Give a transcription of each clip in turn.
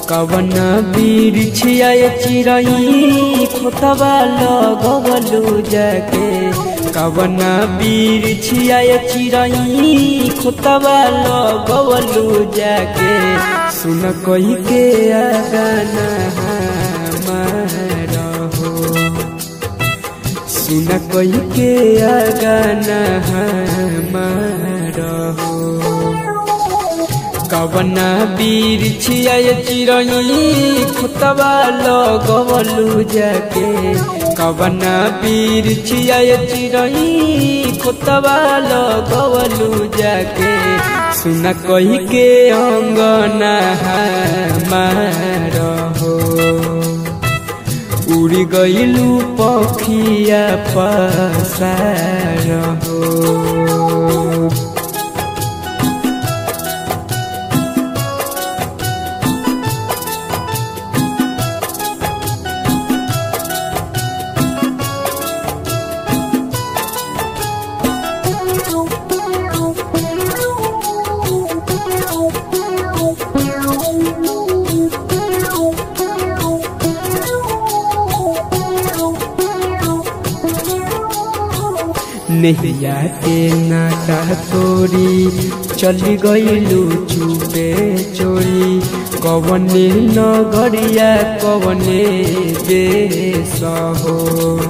कवन बिरछिया चिरई खोतवा लगवलू जाके कवन बिरछिया चिरई खोतवा लगवलू जाके सुन कही के आगाना हमारा हो सुन कही के आगाना हमारा हो कवना बीर छिया चिरई खुतवा लगवलू जाके कवना बीर छिया चिरई खुतवा लगवलू जाके सुन कही के अंगना हमार हो उड़ी गईलू पखिया पसार हो नैया के नाटा तोरी चली गईलू चुपे चोरी कवने नगरिया कवने देश हो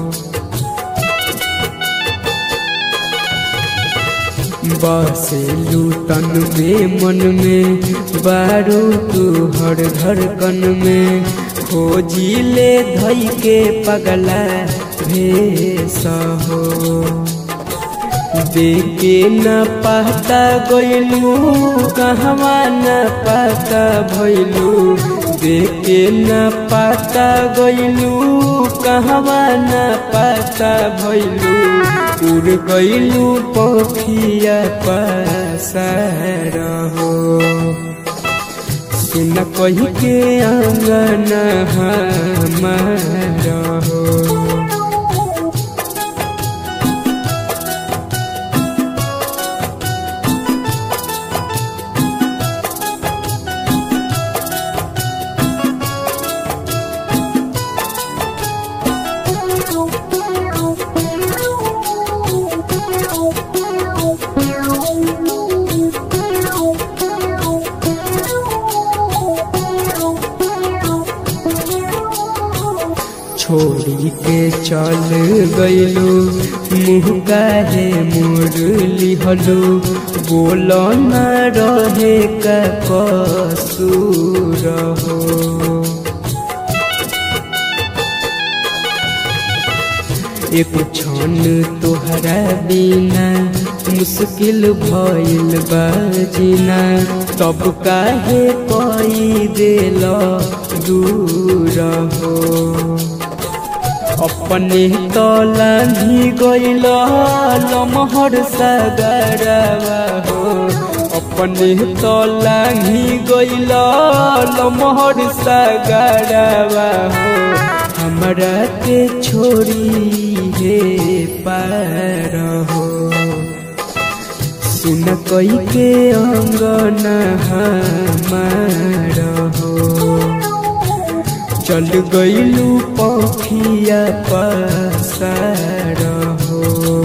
बसेलू तन में मन में बारू तू हर धड़कन में खोजी ले धई के पगला भेस हो देखे न पाता गईलू कहवा न पाता भैलू देखे न पाता गईलू कहवा न पाता भैलू उड़ गईलू पखिया पसार हो सुन कही के आंगन हमार हो छोड़ी के चल गईलू मुँह काहे मुरली हलू बोल न रहे का कसूर हो एक क्षण तोहरा बिना मुश्किल भइल बाजिना तब काहे कई दिल दूर हो अपने तलांधी गईल लमहर सागरवा हो अपने तलांधी गईल लमहर सागरवा हो हमरा के छोड़ी हे पार हो सुन कई के अंगन हमार हो चल गईलू पखिया पसार हो